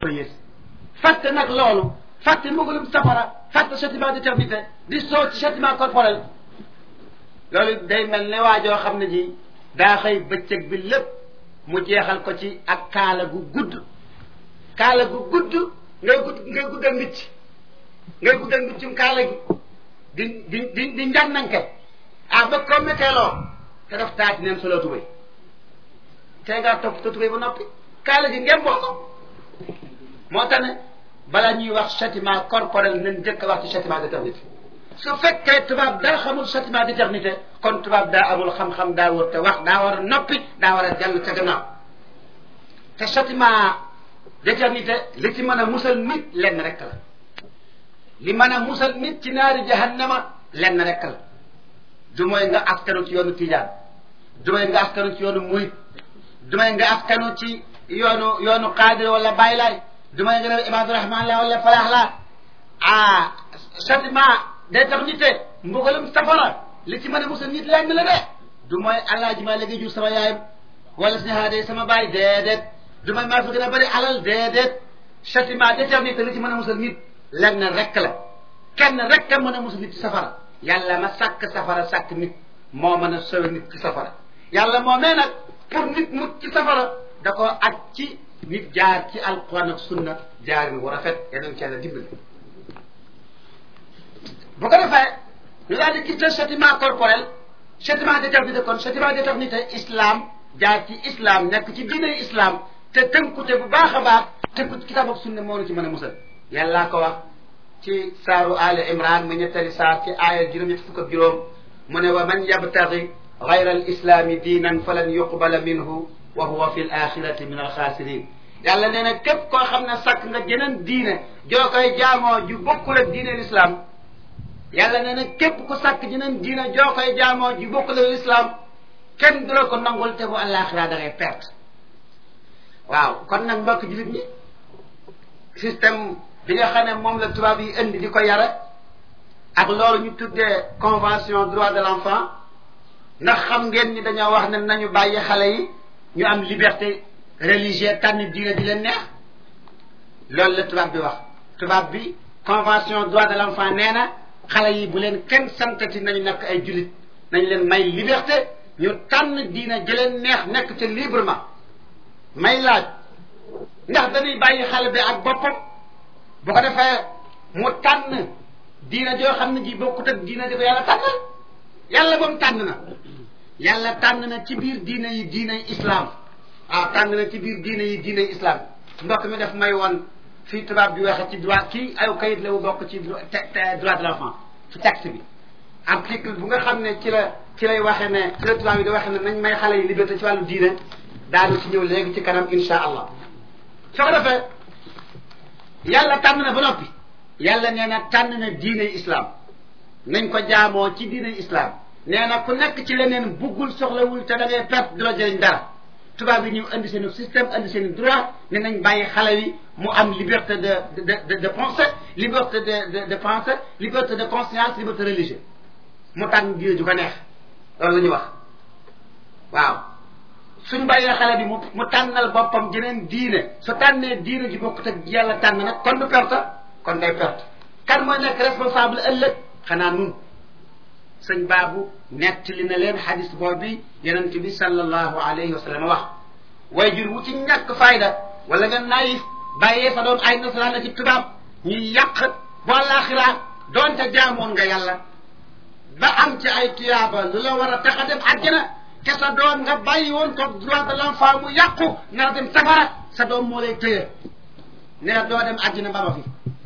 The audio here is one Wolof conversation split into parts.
yées fàtte nag loolu fàtte mbugalum safara fàtte châtiment d'éternité di soo ci châtiment corporel loolu day mel ne waajoo xam ne ji daa xëy bëccëg bi lépp mu jeexal ko ci ak kaala gu gudd kaala gu gudd ngay gudd ngay guddal mbicc ngay guddal mbiccum kaala gi di di di di njànnanke ah ba ko méteeloo te daf taati neen solo tubéy tey ngaa topp ta tubéy ba noppi kaala gi ngeen boo ko moo tax ne bala ñuy wax châtiment corporel nañ jëkk wax ci châtiment d'éternité su fekkee tubaab daa xamul châtiment d'éternité kon tubaab daa amul xam-xam daa war te wax daa war a noppi daa war a jàll ca gannaaw te châtiment d'éternité li ci mën a musal nit lenn rek la li mën a musal nit ci naari jahannama lenn rek la du mooy nga askanu ci yoonu tijaan du mooy nga askanu ci yoonu murit du mooy nga askanu ci yoonu yoonu qaadir wala baylaay du may nga ne ibaadu rahman la wala falaax la ah châtiment d'éternité mbugalum safara li ci mën a musal nit lenn la de du mooy alaaji maa léegi jur sama yaayam wala si haade sama baay déedéet du may maa fi gën a bëri alal déedéet châtiment d'éternité li ci mën a musal nit lenn rek la kenn rek a mën a musal nit ci safara yàlla ma sàkk safara sàkk nit moo mën a sowe nit ci safara yàlla moo mee nag pour nit mut ci safara da ko aj ci nit jaar ci alquran ak sunna jaarin wu rafet yeneen ci yàlla dimbali bu ko defee ñu daal di quitter châtiment corporel châtiment d'éternité kon châtiment d'éternité islam jaar ci islam nekk ci diine islam te tënkute bu baax a baax tënku ci kitaab ak sunna moo nu ci mën a musal yàllaa ko wax ci saaru ali imran mu ñettali saar ci aaya juróom ñett fukk ak juróom mu ne wa man yabtagi gayra al islami diinan falan yuqbala minhu wa huwa fi l axirati min alxaasirin yàlla nee na képp koo xam ne sàkk nga jeneen diine joo koy jaamoo ju bokkul ak diine l'islam yàlla nee na képp ku sàkk jeneen diine joo koy jaamoo ju bokkul ak l'islam kenn du la ko nangul te bu àllaaxira da ngay perte waaw kon nag mbokk jullit ñi système bi nga xam ne moom la tubaab yi indi di ko yare ak loolu ñu tuddee convention droit de l'enfant ndax xam ngeen ni dañoo wax ne nañu bàyyi xale yi ñu am liberté religieux tànn diine di leen neex loolu la tubaab bi wax tubaab bi convention droit de l'enfant nee na xale yi bu leen kenn santati nañu nekk ay jullit nañ leen may liberté ñu tànn diine jëleen neex nekk te librement may laaj ndax dañuy bàyyi xale bi ak boppam bu ko defee mu tànn diine joo xam ne ji bokkut ak diine di ko yàlla tànnal yàlla moom tànn na yàlla tànn na ci biir diine yi diine islam ah tànn na ci biir diine yi diine islam mbokk mi def may woon fii tubaab bi waxe ci droit kii ay kayit la wu bokk ci droit de l'enfant ci texte bi article bu nga xam ne ci la ci lay waxe ne ci la tubaab bi di waxe ne nañ may xale yi liberté ci wàllu diine daanu ci ñëw léegi ci kanam insha allah soo ko defee yàlla tànn na ba noppi yàlla nee na tànn na diine islam nañ ko jaamoo ci diine islam nee na ku nekk ci leneen buggul soxlawul te da ngay perte du la jëriñ dara tubaab yi ñëw indi seen système indi seen droit ne nañ bàyyi xale yi mu am liberté de de de de pensée liberté de de de pensée liberté de conscience liberté religieuse mu tànn diine ju ko neex loolu la ñuy wax waaw suñ bàyyee xale bi mu mu tànnal boppam jeneen diine su tànnee diine ji bokkut ak yàlla tànn nag kon du perte kon day perte kan mooy nekk responsable ëllëg xanaa nun sëñ baabu nettali na leen xadis boobu yonent bi sallallahu alayhi wa sallam wax way jur wu ci ñàkk fayda wala nga naayif bàyyee sa doom ay nasaraan ak ci tubaab ñuy yàq bu àllaaxira doonte jaamoon nga yàlla ba am ci ay tuyaaba lu la war a tax a dem àjjana te sa doom nga bàyyi woon ko droit de l'enfant mu yàqu nga dem safara sa doom moo lay téye ne la doo dem àjjana ba ma fi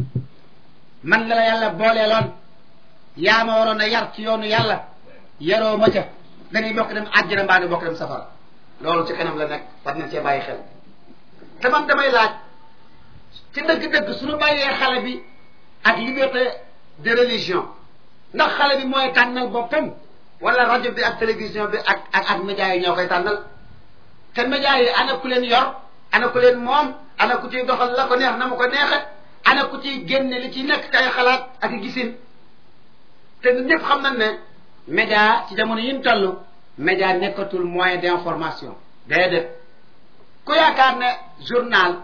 man la la yàlla booleeloon yaa ma waroon a yar ci yoonu yàlla yaroo ma ca dañuy bokk dem àjjana mbaa di bokk dem safara loolu ci kanam la nekk war nañ cee bàyyi xel te man damay laaj ci dëgg-dëgg suñu bàyyee xale bi ak liberté de religion ndax xale bi mooy tànnal boppam wala rajo bi ak télévision bi ak ak ak média yi ñoo koy tànnal te média yi ana ku leen yor ana ku leen moom ana ku ciy doxal la ko neex na mu ko neexe ana ku ciy génne li ci nekk kay xalaat ak gisin te ñëpp xam nañ ne média ci jamono yi ñu toll média nekkatul moyen d'information déedéet ku yaakaar ne journal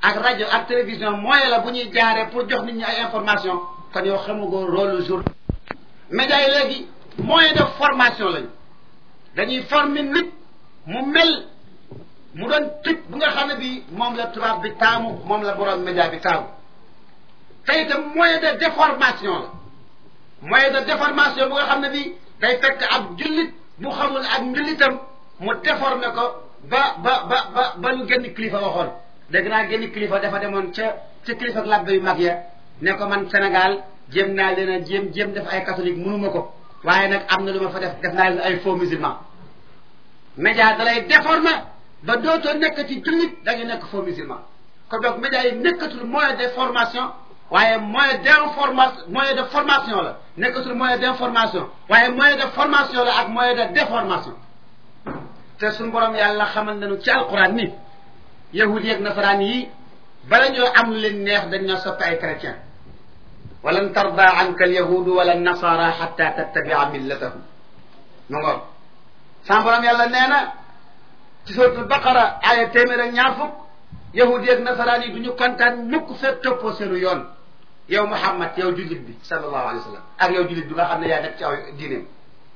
ak rajo ak télévision moyen la bu ñuy jaaree pour jox nit ñi ay information kon yow xamugoo rôle jour média yi léegi moyen de formation lañu dañuy former nit mu mel mu doon type bu nga xam ne bi moom la tubaab bi taamu moom la borom média bi taamu te itam moyen de déformation la moyen de déformation bu nga xam ne bi day fekk ab jullit bu xamul ak njullitam mu déformé ko ba ba ba ba ba lu génn kilifa waxoon dégg naa génn kilifa dafa demoon ca ca kilifa ak labbe yu mag ya ne ko man Sénégal jéem naa leen a jéem jéem def ay catholique mënuma ko waaye nag am na lu ma fa def def naa leen ay faux musulman média da lay déformé ba dootoo nekk ci jullit da ngay nekk faux musulman kon donc média yi nekkatul moyen de formation waaye moyen d'information moyen de formation la nekkatul moyen d'information waaye moyen de formation la ak moyen de déformation te suñu borom yàlla xamal nañu ci alquran ni yahudi ak nasaraan yi bala ñoo am lu leen neex dañ ñoo soppi ay chrétien walan tarda anka alyahudu wala nasara xatta tattabia millatahum mu ngoon sama borom yàlla nee na ci suratul baqara aaya téeméer ak ñaar fukk yahudi ak nasaraan yi du ñu kontaan mukk fekk toppoo seenu yoon yow Muhammad yow jullit bi sallallahu alayhi wa sallam ak yow jullit bi nga xam ne yaa nekk ci aw diineem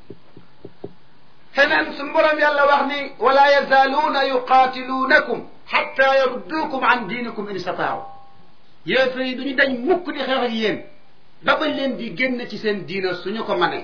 feneen suñu borom yàlla wax ni wala yazaaluuna yuqaatiluunakum xatta yarudduukum an diinikum in istataaw yéefar yi du ñu dañ mukk di xeex ak yéen ba bañ leen di génn ci seen diina suñu ko mënee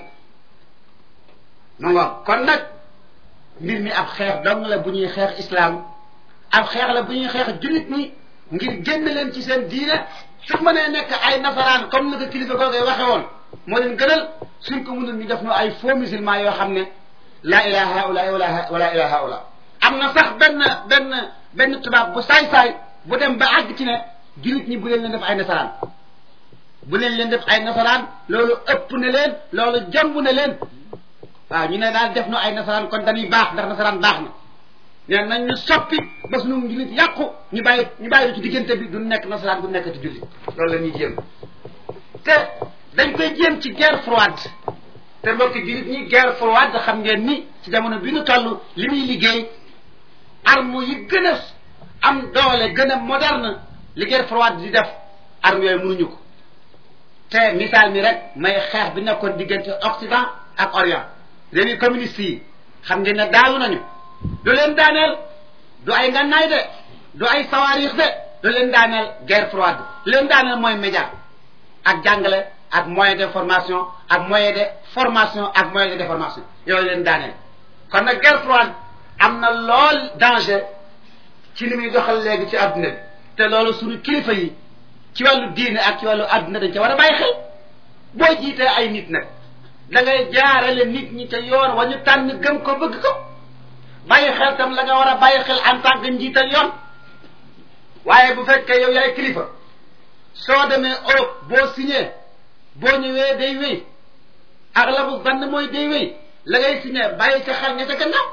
mu nga kon nag mbir mi ab xeex dong la bu ñuy xeex islaam ab xeex la bu ñuy xeex jullit ñi ngir génn leen ci seen diine su mënee nekk ay nasaraan comme ni ko kilifa googee waxe woon moo leen gënal suñ ko mënul ñu def no ay faux musulman yoo xam ne laa ilaha haula wala wala ilaha haula am na sax benn benn benn tubaab bu saay-saay bu dem ba àgg ci ne jullit ñi bu leen leen def ay nasaraan bu leen leen def ay nasaraan loolu ëpp na leen loolu jomb na leen waaw ñu ne daal def no ay nasaraan kon dañuy baax ndax nasaraan baax na nee nañ ñu soppi ba suñu jullit yàqu ñu bàyyi ñu bàyyi ci diggante bi du nekk nasaraan du nekk ci jullit loolu la ñuy jéem te dañ koy jéem ci guerre froide te mbokki jullit ñi guerre froide xam ngeen ni ci jamono bi ñu toll li muy liggéey arme yi gën a am doole gën a moderne li guerre froide di def arme yooyu mënuñu ko te misaal mi rek may xeex bi nekkoon diggante Occident ak Orient réewi communiste yi xam ngeen ne daalu nañu du leen daaneel du ay ngannaay de du ay sawaarix de du leen daaneel guerre froide leen daaneel mooy média ak jàngale ak moyen d'information ak moyen de formation ak moyen de déformation yooyu leen daaneel kon nag guerre froide am na lool danger ci li muy doxal léegi ci adduna bi te loolu suñu kilifa yi ci wàllu diine ak ci wàllu adduna dañ ca war a bàyyi xel boo jiitee ay nit nag da ngay jaarale nit ñi ca yoon wa ñu tànn gëm ko bëgg ko bàyyi xel tam la nga war a bàyyi xel en tant que njiital yoon waaye bu fekkee yow yaay kilifa soo demee Europe boo signé boo ñëwee day wéy ak la bu zann mooy day wéy la ngay signé bàyyi ca xel nga ca gannaaw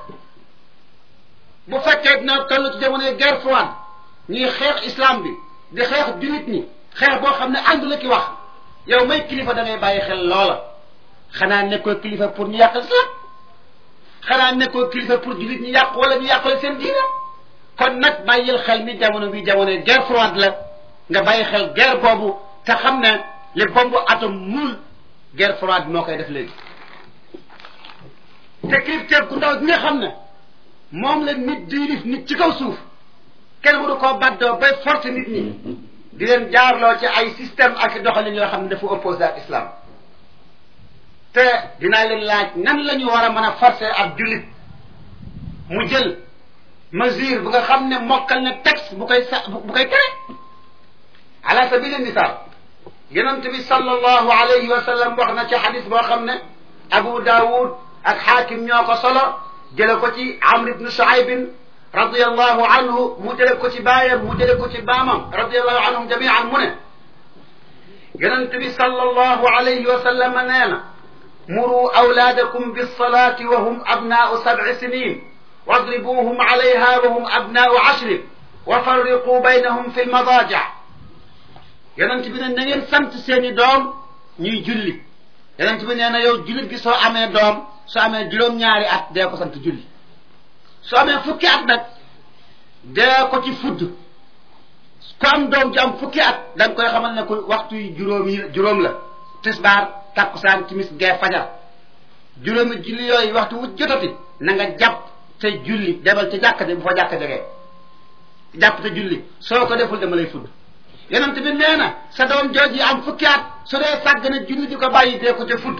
bu fekkee dina toll ci jamonoy guerre froide ñuy xeex islam bi di xeex jullit ñi xeex boo xam ne àndu la ki wax yow may kilifa da ngay bàyyi xel loola xanaa nekkoo kilifa pour ñu yàq islam xanaa nekkoo kilifa pour jullit ñi yàq wala ñu yàqale seen diina kon nag bàyyil xel ni jamono bi jamonoy guerre froide la nga bàyyi xel guerre boobu te xam ne li bombe atome muul guerre froide moo koy def léegi te kilifteef gu ndaw gi nga xam ne moom la nit di lif nit ci kaw suuf kenn waru koo baddoo bay force nit ñi di leen jaarloo ci ay système ak doxalin yoo xam ne dafa opposé ak islam te dinaa leen laaj nan la ñu war a mën a forcer ab jullit mu jël mesure bu nga xam ne mokkal na texte bu koy sa bu koy tere ala sabili misaal yonent bi sallallahu alayhi wa sallam wax na ci xadis boo xam ne Abu Daawud ak xaakim ñoo ko solo jële ko ci Amr ibn Shuaybin radiyallahu anhu mu jële ko ci baayam mu jële ko ci baamam radiyallahu anhum jamian mu ne yonent bi sallallahu alayhi wa sallam nee na muru awlaadakum bilsalati wa hum abnaau sabci sinin wadribuuhum alayha wa hum abnaau ashrin wa farriquu baynahum fi lmadaaja yonent bi ne na ngeen sant seeni doom ñuy julli yonent bi nee na yow jullit gi soo amee doom soo amee juróom-ñaari at dee ko sant julli soo amee fukki at nag dee ko ci fudd ku am doom ju am fukki at da nga koy xamal ne ko waxtu yi juróom yi juróom la tisbaar takkusaan timis gee fajar juróomi julli yooyu waxtu wu jotati na nga jàpp te julli demal ca jàkka ja bu fa jàkka jegee jàpp te julli soo ko deful dama lay fudd yonent bi nee na sa doom jooj yi am fukki at su dee sàgg na julli di ko bàyyi dee ko ca fudd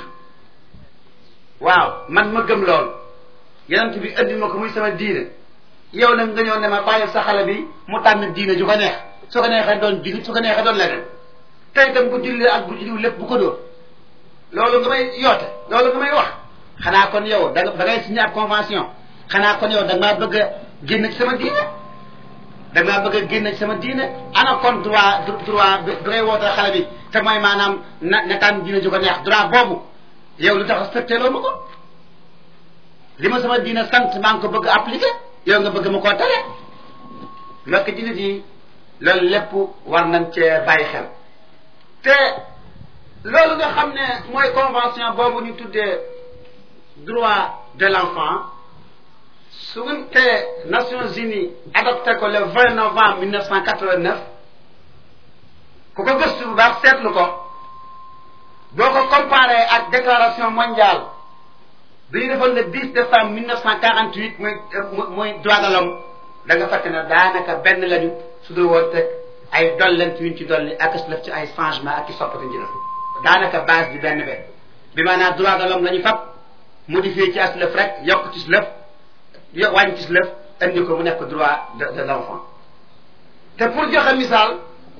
waaw man ma gëm lool yonent bi indi ma ko muy sama diine yow nag nga ñëw ne ma bàyyi sa xale bi mu tànn diine ju ko neex su ko neexee doon julli su ko neexee doon leneen tey itam bu julli ak bu julli lépp bu ko dóor loolu nga may yoote loolu nga may wax xanaa kon yow da nga da ngay signé ab convention xanaa kon yow da nga maa bëgg a génn ci sama diine da nga maa bëgg a génn ci sama diine ana kon droit droit bi ngay woote xale bi te mooy maanaam na na tànn diine ju ko neex droit boobu yow lu tax respecté loo ma ko li ma sama diine sant maa ngi ko bëgg appliqué yow nga bëgg ma koo tere mbokk ci nit yi loolu lépp war nañ cee bàyyi xel te loolu nga xam ne mooy convention boobu ñu tuddee droit de l'enfant su ngeen te Nations Unies adopté ko le 20 novembre 1989 ku ko gëstu bu baax seetlu ko boo ko comparé ak déclaration mondiale bi ñu defoon le 10 décembre 1948 muy muy droit de l'homme da nga fekk ne daanaka benn lañu su dul woon teg ay dollent yuñ ci dolli ak si def ci ay changement ak i soppati ñu def daanaka base bi benn benn bi maanaam droit de l'homme la ñu fab modifié ci as lëf rek yokk ci si lëf yo wàññi ci si lëf indi ko mu nekk droit de de l'enfant te pour joxe misaal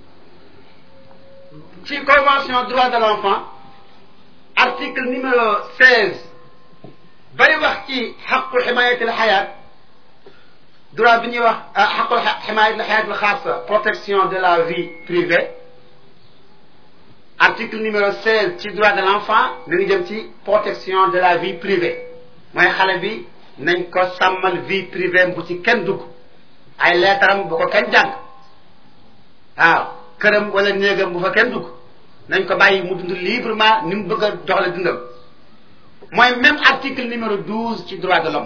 ci convention droit de l'enfant article numéro 16 bari wax ci xaqu ximayatil xayaat droit bi ñuy wax xaqul ximayatil xayaat xaasa protection de la vie privée article numéro 16 ci droit de l'enfant mi ngi jëm ci protection de la vie privée mooy xale bi nañ ko sàmmal vie privée bu ci kenn dugg ay leetaram bu ko kenn jàng waaw këram wala néegam bu fa kenn dugg nañ ko bàyyi mu dund librement ni mu bëgg a doxale dundam mooy même article numéro 12 ci droit de l'homme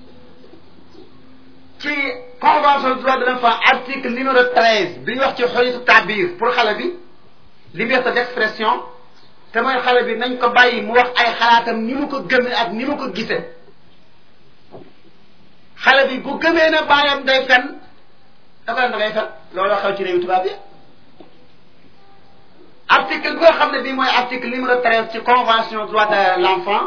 ci convention du droit de l'enfant article numéro 13 bi ñu wax ci xolitu tabir pour xale bi liberté d'expression te mooy xale bi nañ ko bàyyi mu wax ay xalaatam ni mu ko gëmee ak ni mu ko gisee xale bi bu gëmee ne baayam day fen dafa leen da ngay fen loolu xew ci réewu tubaab yi article bi nga xam ne bii mooy article numéro 13 ci convention droit de l'enfant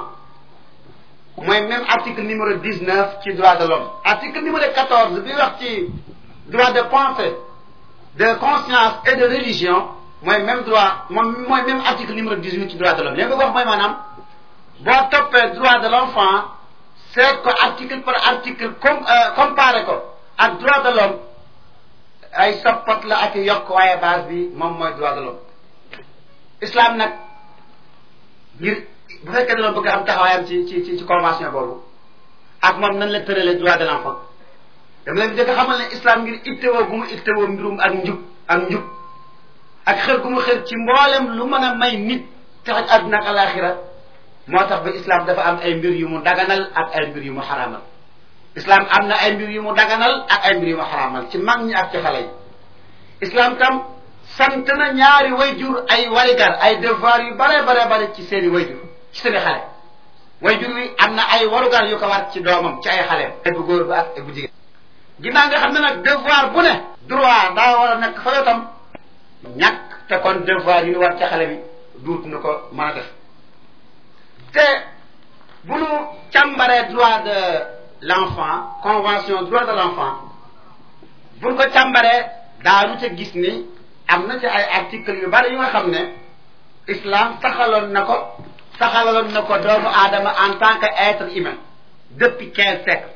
mooy même article numéro 19 ci droit de l'homme article numéro 14 bi wax ci droit de pensée de conscience et de religion mooy même droit moom mooy même article numéro 18 ci droit de l'homme li nga wax mooy maanaam boo toppee droit de l'enfant seet ko article par article com comparé ko ak droit de l'homme ay soppat la ak yokk waaye base bi moom mooy droit de l'homme islam nag ngir bu fekkee da bëgg am taxawaayam ci ci ci convention boobu ak moom nan la tëralee droit de l'enfant dama leen jëkk xamal ne islam ngir ittewoo gu mu ittewoo mbirum ak njub ak njub ak xër gu mu xër ci mboolem lu mën a may nit taxaj àdduna ak alaxira moo tax ba islam dafa am ay mbir yu mu daganal ak ay mbir yu mu xaraamal islam am na ay mbir yu mu daganal ak ay mbir yu mu xaraamal ci mag ñi ak ci xale yi islam tam sant na ñaari wayjur ay warigar ay devoir yu bare bare bare ci seeni wayjur ci seeni xale wayjur wi am na ay warugar yu ko war ci doomam ci ay xale ay bu góor ba ak ay bu jigéen ginnaaw nga xam ne nag devoir bu ne droit daa war a nekk fa yotam ñàkk te kon devoir yu ñu war ci xale bi duut nu ko mën a def te bu nu càmbaree droit de l'enfant convention droit de l'enfant bu nu ko càmbaree daanu ca gis ni am na ci ay articles yu bari yu nga xam ne islam saxaloon na ko saxaloon na ko doomu aadama en tant que être humain depuis quinze siècles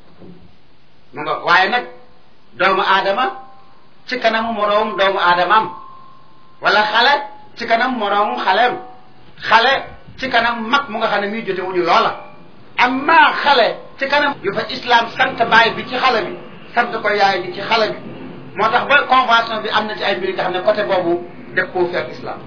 mu nga waaye nag doomu aadama ci kanamu moroomum doomu aadamaam wala xale ci kanam moroomum xaleem xale ci kanam mag mu nga xam ne muy jote wuñu loola amma xale ci kanam yu fa islam sant baay bi ci xale bi sant ko yaay bi ci xale bi moo tax ba convention bi am na ci ay mbir nga xam ne côté boobu def koo fi ak islam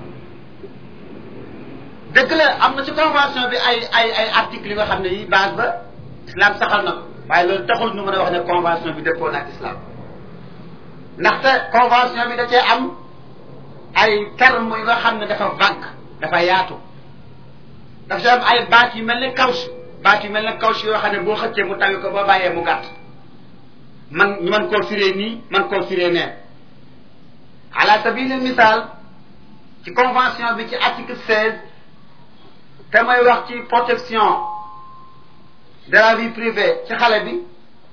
dëgg la am na ci convention bi ay ay ay articles yi nga xam ne yi base ba islam saxal na ko waaye loolu taxul ñu mën a wax ne convention bi dëppoo na ak islam ndaxte convention bi da cee am ay termes yu nga xam ne dafa vague dafa yaatu dafa ci am ay baat yu mel ne kaws baat yu mel ne kaws yoo xam ne boo xëccee mu tawi ko boo bàyyee mu gàtt man ñu mën koo firee nii man koo firee nee ala sabili misaal ci convention bi ci article seize te mooy wax ci protection de la vie privée ci xale bi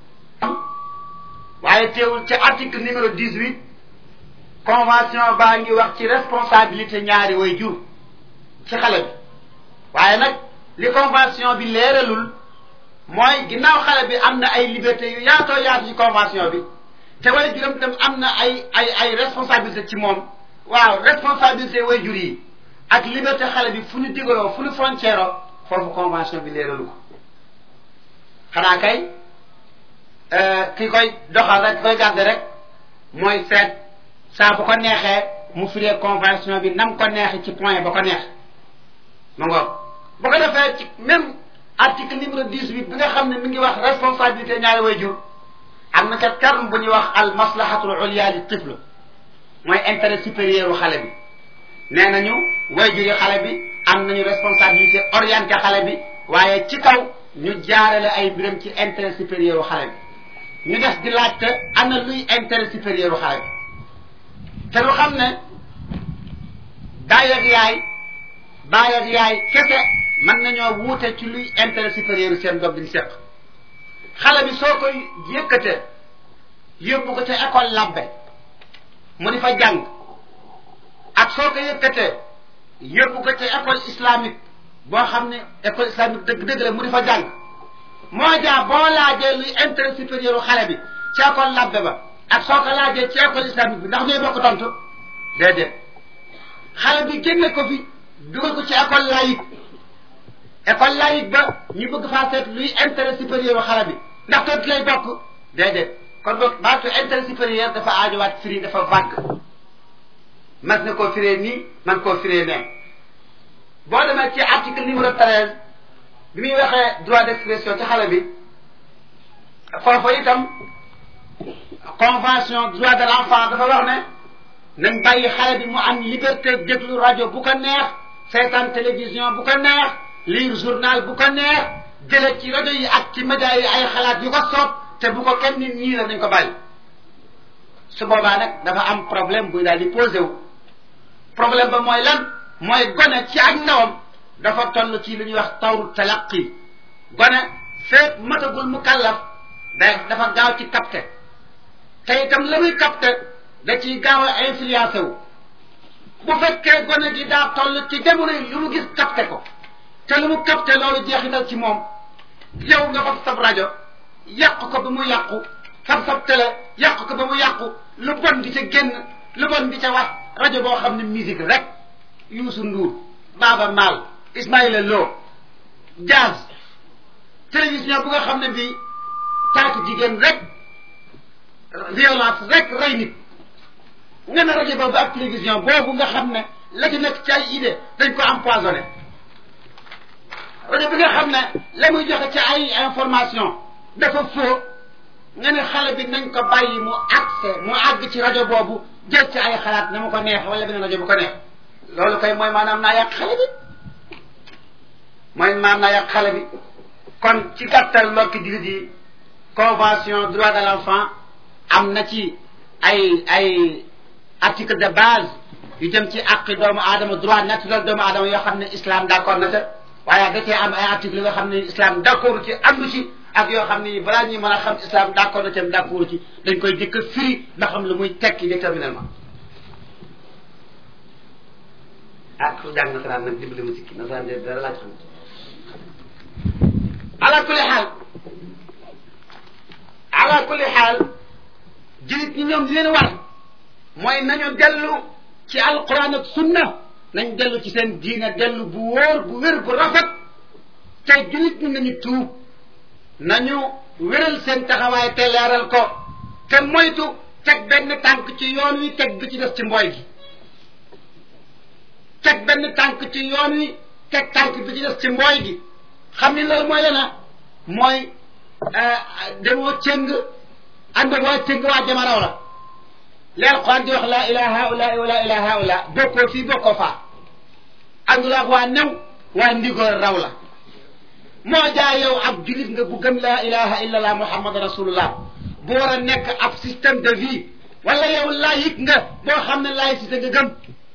waaye teewul ci article numéro dix huit convention baa ngi wax ci responsabilité ñaari way jur ci xale bi waaye nag li convention bi leeralul mooy ginnaaw xale bi am na ay liberté yu yaatoo yaatu ci convention bi te way juram tam am na ay ay ay responsabilité ci moom waaw responsabilité way jur yi ak liberté xale bi fu ñu digaloo fu ñu frontière foofu convention bi leeralu ko xanaa kay ki koy doxal rek koy garder rek mooy seet saa bu ko neexee mu firee convention bi nam ko neexee ci point ba ko neex ma ngoog bu ko defee ci même article numéro dix-huit bi nga xam ne mi ngi wax responsabilité ñaari way jur am na ca terme bu ñuy wax al maslahatul ulia li tifl mooy intérêt supérieur u xale bi nee nañu way juri xale bi am nañu responsabilité orienté xale bi waaye ci kaw ñu jaarale ay biram ci intérêt supérieur u xale bi ñu des di laajte ana luy intérêt supérieur u xale bi te lu xam ne baay ak yaay baay ak yaay kese mën nañoo wuute ci luy intérêt supérieur u seen doom biñ seq xale bi soo koy yëkkate yóbbu ko ca école labbe mu di fa jàng ak soo ko yëkkatee yóbbu ko ca école islamique boo xam ne école islamique dëgg-dëgg la mu di fa jàng moo jaa boo laajee luy intérêt supérieur u xale bi ci école labbe ba ak soo ko laajee ci école islamique bi ndax ñooy bokk tontu déedéet xale bi génne ko fi dugal ko ci école laïque école laïque ba ñu bëgg faa seet luy intérêt supérieur u xale bi ndax tontu lay bokk déedéet kon boog baatu intérêt supérieur dafa aajowaat firi dafa vague mas na koo firee nii man koo firee nee boo demee ci article numéro treize bi muy waxee droit d'expression ci xale bi foofu itam convention droit de l'enfant dafa wax ne nañ bàyyi xale bi mu am liberté déglu rajo bu ko neex seetaan télévision bu ko neex lire journal bu ko neex jële ci rajo yi ak ci média yi ay xalaat yu ko soob te bu ko kenn nit ñii la nañ ko bàyyi su boobaa nag dafa am problème buy daal di posé wu problème ba mooy lan mooy gone ci ak ndawam dafa toll ci lu ñuy wax tawru talaqi gone feet matagul mu kallaf day dafa gaaw ci capté te itam la muy capté da ciy gaaw a influencé wu bu fekkee gone gi daa toll ci jamono yi lu mu gis capté ko te lu mu capté loolu jeexital ci moom yow nga fab sab rajo yàq ko ba mu yàqu fab sab télé yàq ko ba mu yàqu lu bon di ca génn lu bon di ca wax rajo boo xam ne musique rek Youssou Ndour Baaba Maal Ismaïla Lo jazz télévision bu nga xam ne bii taatu jigéen rek violence rek rey nit nga ne rajo boobu ak télévision boobu nga xam ne la ci nekk ci ay idée dañ ko empoisonné rajo bi nga xam ne la muy joxe ci ay information dafa faux nga ne xale bi nañ ko bàyyi mu accès mu àgg ci rajo boobu jël ci ay xalaat na mu ko neex wala beneen rajo bu ko neex loolu kay mooy maanaam naa yàq xale bi mooy maanaam naa yàq xale bi kon ci gàttal mbokki jullit yi convention droit de l'enfant am na ci ay ay article de base yu jëm ci àqi doomu aadama droit naturel doomu aadama yoo xam ne islam d'accord na ca waaye da cee am ay article yoo xam ne islam d'accord ci andu ci ak yoo xam ne balaa ñuy mën a xam islam d'accord na ci am d'accord ci dañ koy jëkk a firi ba xam lu muy tekki déterminément ah ku jàng nasaraan nag dimbali ma sikki nasaraan de dara laaj xam ala kulli xaal ala kulli xaal jullit ñi ñoom di leen war mooy nañu dellu ci alquran ak sunna nañ dellu ci seen diine dellu bu wóor bu wér bu rafet tey jullit ñi nañu tuub nañu wéral seen taxawaay te leeral ko te moytu teg benn tànk ci yoon wi teg bi ci des ci mbooy gi teg benn tànk ci yoon wi teg tànk bi ci des ci mbooy gi xam ni loolu mooy lena mooy demoo cëng ànd ak waa cëng waa jamaraw la li alquran di wax laa ilaha haula wa laa ilaha haula bokkoo fii bokkoo faa àndul ak waa new waa ndigoor raw la moo jaa yow ab julit nga bu gëm laa ilaha illallah muhammad rasulullah bu war a nekk ab système de vie wala yow laïc nga boo xam ne laïcité nga gëm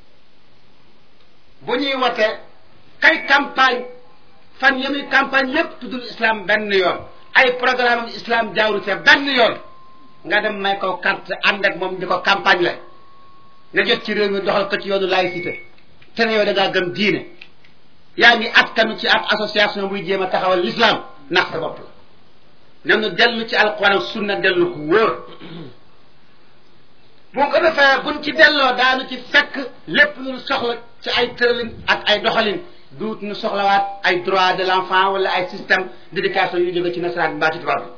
bu ñuy wote kay campagne fan ya muy campagne lépp tuddul islam benn yoon ay programme am islam jaawru ca benn yoon nga dem may ko carte ànd ak moom di ko campagne la nga jot ci réew mi doxal ko ci yoonu laïcité te ne yow da ngaa gëm diine yaa ngi askanu ci ab association buy jéem a taxawal l'islam nax sa bopp la nanu dellu ci alquran ak sunna dellu ko wóor bu ko defee buñ ci delloo daanu ci fekk lépp lu soxla ci ay tëralin ak ay doxalin duut nu soxlawaat ay droit de l'enfant wala ay système d'éducation yu jóge ci nasaraan mbaa ci tubaab bi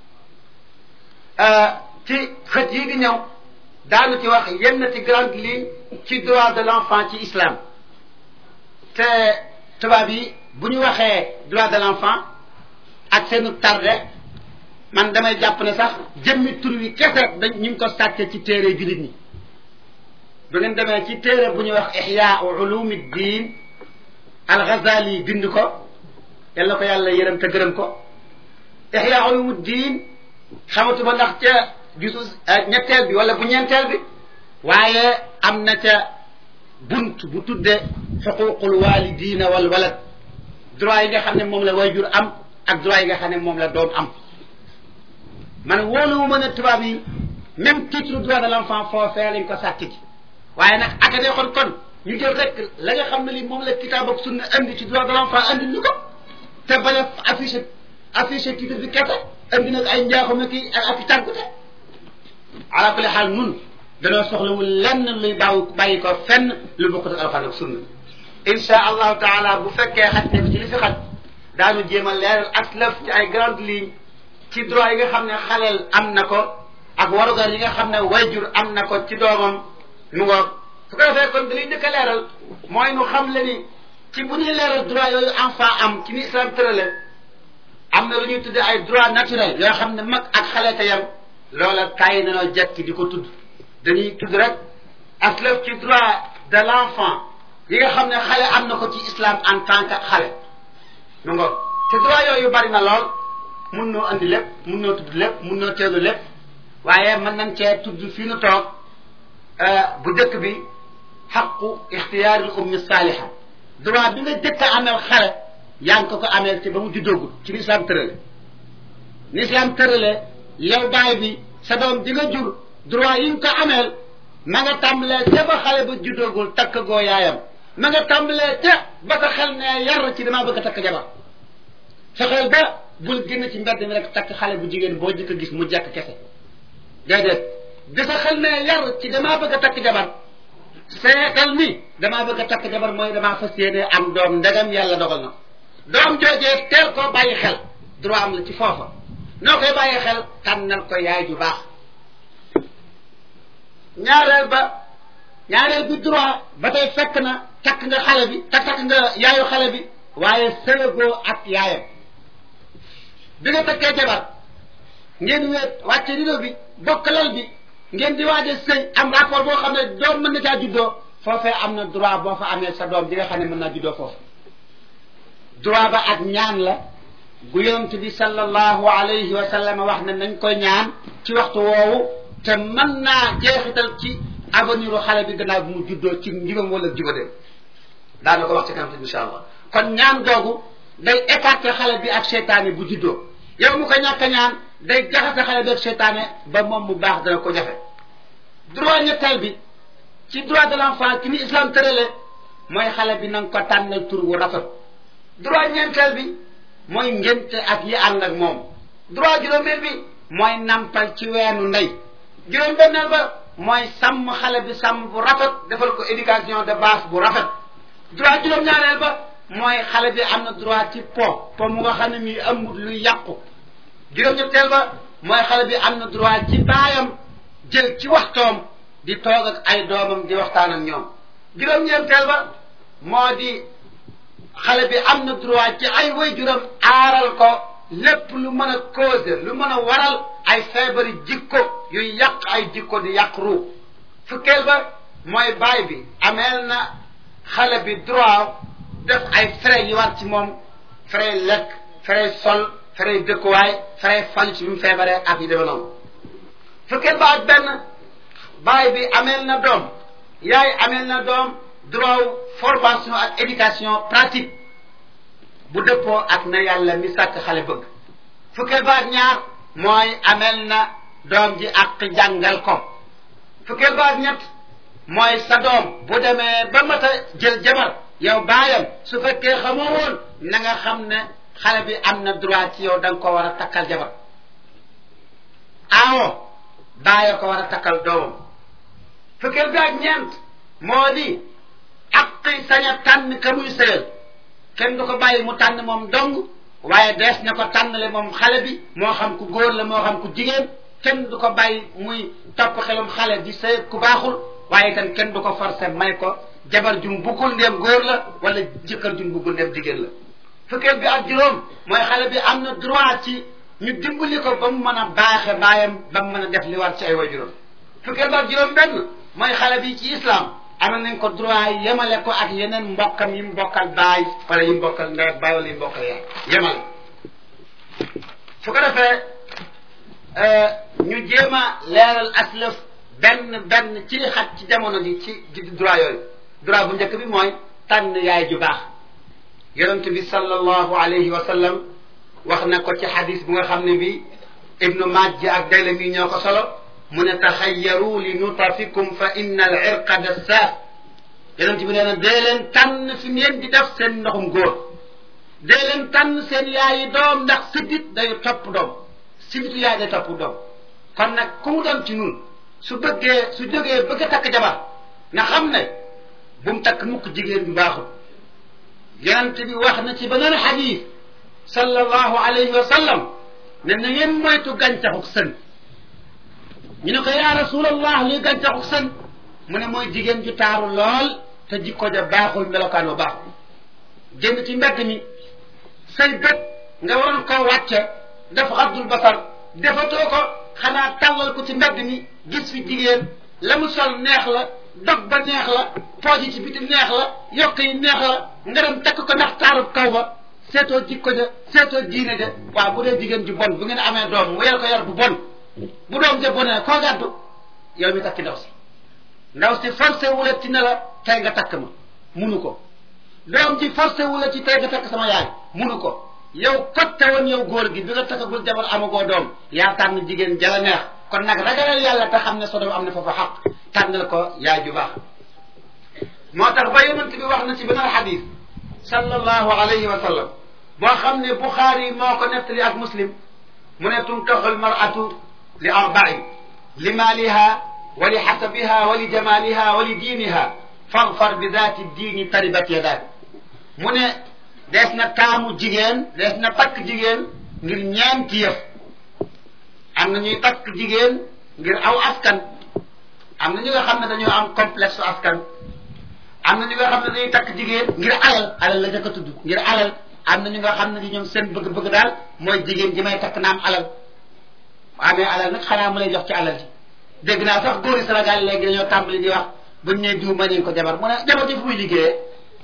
ci xët yi di ñëw daanu ci wax yenn ci grande ligne ci droit de l'enfant ci islam te tubaab yi bu ñu waxee droit de l'enfant ak seenu tardé man damay jàpp ne sax jëmmi tur wi kese dañ ñu ngi ko sàcce ci téere jullit ñi bu ngeen demee ci téere bu ñuy wax ihya ulumi diin al Ghazali bind ko yal na ko yàlla yërëm te gërëm ko ihya ulumi diin xamatuma ndax ca gisu ñetteel bi wala bu ñeenteel bi waaye am na ca bunt bu tudde xuququl walidina wal walad droit yi nga xam ne moom la wayjur am ak droit yi nga xam ne moom la doom am man wóolu ma ne tubaab yi même titre droit de l'enfant foofee lañ ko sàkk ji waaye nag ak day xool kon ñu jël rek la nga xam ne li moom la kitaab ak sunna andi ci droit de l'enfant andi ñu ko te bañ a affiché affiché titre bi kese andi nag ay njaaxuma kii ak ak tàggute ala kulli xaal nun danoo soxlawul lenn luy baaw bàyyi ko fenn lu bokkut ak alxuraan ak sunna insha allahu taala bu fekkee xaj nekk ci li fi xaj daanu jéem a leeral ak lëf ci ay grande ligne ci droit yi nga xam ne xaleel am na ko ak warugar yi nga xam ne wayjur am na ko ci doomam mu ngoog su ko defee kon dañuy njëkk a leeral mooy nu xam le ni ci bu ñuy leeral droit yooyu enfant am ci ni islam tërale am na lu ñuy tuddee ay droit naturel yoo xam ne mag ak xale te yam loola kayi nanoo jekki di ko tudd dañuy tudd rek aslëf ci droit de l'enfant yi nga xam ne xale am na ko ci islam en tant que xale mu ngoog te droit yooyu bari na lool mun noo andi lépp mun noo tudd lépp mun noo teelu lépp waaye mën nañ cee tudd fii nu toog bu dëkk bi xaqu ixtiyaaril ummi saaliha droit bi nga jëkk a ameel xale yaa ngi ko ko ameel ci ba mu juddoogul ci ni islam tërale ni islam tërale yow baay bi sa doom di nga jur droit yi nga ko ameel ma nga tàmbalee ca ba xale ba juddoogul takk goo yaayam ma nga tàmbalee ca ba sa xel ne yar ci damaa bëgg a takk jabar fexeel ba bul génn ci mbedd mi rek takk xale bu jigéen boo jëkk a gis mu jekk kese déedéet bi sa xel ne yar ci damaa bëgg a takk jabar seetal ni damaa bëgg a takk jabar mooy damaa fas yéene am doom ndegam yàlla dogal na doom joojee teel koo bàyyi xel droit am la ci foofa noo koy bàyyi xel tànnal ko yaay ju baax ñaareel ba ñaareel bi droit ba tey fekk na takk nga xale bi te takk nga yaayu xale bi waaye sëlëgoo ak yaayam bi nga takkee jabar ngeen weet wàcce rido bi bokk lal bi ngeen di waaje sëy am rapport boo xam ne doom mën na caa juddoo foofee am na droit boo fa amee sa doom di nga xam ne mën naa juddoo foofu droit ba ak ñaan la gu yonent bi sallallahu alayhi wa sallam wax ne nañ koy ñaan ci waxtu woowu te mën naa jeexital ci avenir u xale bi gannaaw bi mu juddoo ci njibam wala jubadee daana ko wax ci kanam insha allah kon ñaan googu day écarter xale bi ak seytaane bu juddoo yow mu ko ñàkk a ñaan day jaxase xale bi ak seytaane ba moom mu baax dana ko jafe droit ñetteel bi ci droit de l'enfant ki ni islam tërale mooy xale bi na nga ko tànnal tur wu rafet droit ñeenteel bi mooy ngénte ak yi ànd ak moom droit juróomeel bi mooy nampal ci weenu ndey juróom benneel ba mooy sàmm xale bi sàmm bu rafet defal ko éducation de base bu rafet droit juróom-ñaareel ba mooy xale bi am na droit ci po po mu nga xam ne mii amul luy yàqu juróom-ñetteel ba mooy xale bi am na droit ci baayam jël ci waxtoom di toog ak ay doomam di waxtaan ak ñoom juróom-ñeenteel ba moo di xale bi am na droit ci ay waajuram aaral ko lépp lu mën a causer lu mën a waral ay feebari jikko yuy yàq ay jikko di yàq ruux fukkeel ba mooy baay bi ameel na xale bi droit def ay frais yi war ci moom frais lekk frais sol frais dëkkuwaay frais fan ci bi mu feebaree ak yi demee noonu fukkeel ba ak benn baay bi ameel na doom yaay ameel na doom droit formation ak éducation pratique bu dëppoo ak na yàlla mi sàkk xale bëgg fukkeel ba ak ñaar mooy ameel na doom ji ak jàngal ko fukkeel ba ak ñett mooy sa doom bu demee ba mat a jël jabar yow baayam su fekkee xamoo woon na nga xam ne xale bi am na droit ci yow da nga ko war a takkal jabar aawo baaya ko war a takkal doomam fukkeel bi ak ñeent moo di aqi sañ a tànn ka muy sëyal kenn du ko bàyyi mu tànn moom dong waaye dees na ko tànnale moom xale bi moo xam ku góor la moo xam ku jigéen kenn du ko bàyyi muy topp xelum xale di sëy ku baaxul waaye itam kenn du ko forcer may ko jabar jum buggul ndéem góor la wala jëkkër jum buggul ndéem jigéen la fukkeel bi ak juróom mooy xale bi am na droit ci ñu dimbali ko ba mu mën a baaxe baayam ba mu mën a def li war ci ay waajuram fukkeel bi ak juróom benn mooy xale bi ci islam amal nañ ko droit yemale ko ak yeneen mbokkam yi mu bokkal baay wala yi mu bokkal ndey baay wala yi mu bokkal yaay yemale su ko defee ñu jéem a leeral aslëf benn benn ci li xat ci jamono ji ci droit yooyu droit bu njëkk bi mooy tànn yaay ju baax yonent bi sallallahu alayhi wa sallam wax na ko ci xadis bu nga xam ne bi ibnu majji ak daylami ñoo ko solo mu ne taxayaru li nutafikum fa inna al irqa dassaaf yonent bi nee na dee leen tànn fi ngeen di def seen ndoxum góor dee leen tànn seen yaayi doom ndax siddit day topp doom sidditu yaay day topp doom kon nag ku mu doon ci nun su bëggee su jógee bëgg a takk jabar nga xam ne bu mu takk mukk jigéen bi baaxul yonent bi wax na ci beneen xadis sallallahu alayhi wa sallam ne na ngeen moytu gàncaxuk sën ñu ne ko yaa rasulallah luy gàncaxuk sën mu ne mooy jigéen ju taaru lool te jikko ja baaxul melokaan ba baaxul jënd ci mbedd mi say bët nga waroon koo wàcce def xaddul basar defatoo ko xanaa tàllal ko ci mbedd mi gis fi jigéen la mu sol neex la dog ba neex la pooj yi ci biti neex la yokk yi neex la nga dem takk ko ndax taarub kaw ba seetoo jikko ja seetoo diine ja waaw bu dee jigéen ju bon bu ngeen amee doom wéyal ko yar bu bon bu doom ja bonee koo gàddu yow mi takki ndaw si ndaw si forcé wula ci ne la tey nga takk ma munu ko doom ji forcé wula ci tey nga takk sama yaay munu ko yow kotte woon yow góor gi bi nga takkagul jabar amagoo doom yaa tànn jigéen jala neex kon nag ragalal yàlla te xam ne sa doom am na foofa xaq tànnal ko yaay ju baax moo tax ba yonent bi wax na ci beneen xadis sallallahu alayhi wa sallam boo xam ne buxaari moo ko nettali ak muslim mu ne tunkaxu almaratu li arbain li maaliha wa li xasabiha wa li jamaliha wa li diiniha fagfar bi daati diini taribat yadaak mu ne dees na taamu jigéen dees na takk jigéen ngir ñeenti yëf am na ñuy takk jigéen ngir aw askan am na ñu nga xam ne dañoo am complexe askan am na ñu nga xam ne dañuy takk jigéen ngir alal alal la jëkk a tudd ngir alal am na ñu nga xam ne di ñoom seen bëgg-bëgg daal mooy jigéen ji may takk naam alal amee alal nag xanaa mu lay jox ci alal ji dégg naa sax góori Sénégal léegi dañoo tàmbali di wax buñ ne diw ma nañ ko jabar mu ne jabar ji fu muy liggéeyee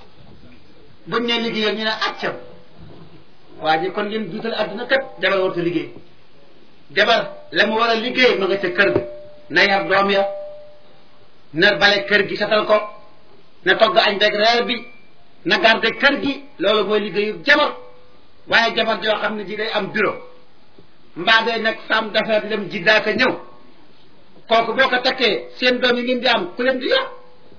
buñ ne liggéeyee ñu ne accam waa ji kon ngeen duutal adduna kat jabar warta liggéey jabar la mu war a liggéey ma nga ca kër ga na yar doom ya na bale kër gi setal ko na togg añ beeg reer bi na garde kër gi loolu mooy liggéeyu jabar waaye jabar joo xam ne ji day am bureau mbaa day nag femme d'affaires dem ji daaka ñëw kooku boo ko takkee seen doom yi ngeen di am ku leen di yor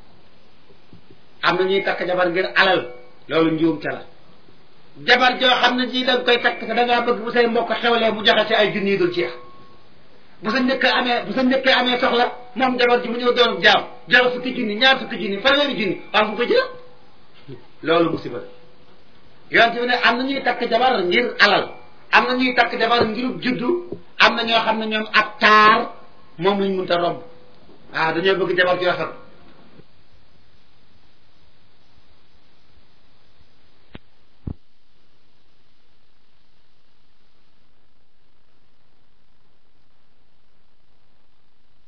am na ñuy takk jabar ngir alal loolu njuum ca la jabar joo xam ne ji da nga koy takk da ngaa bëgg bu say mbokk xewlee mu joxe ci ay junni yi dul jeex bu sa njëkk amee bu sa njëkkee amee soxla moom jabar ji mu ñëw doon jaam joxe fukki junni ñaar fukki junni fanweeri junni waaw fu ko jël loolu musiba yonte bi ne am na ñuy takk jabar ngir alal am na ñuy takk jabar ngirub juddu am na ñoo xam ne ñoom ak taar moom lañ mënta romb waaw dañoo bëgg jabar ju rafet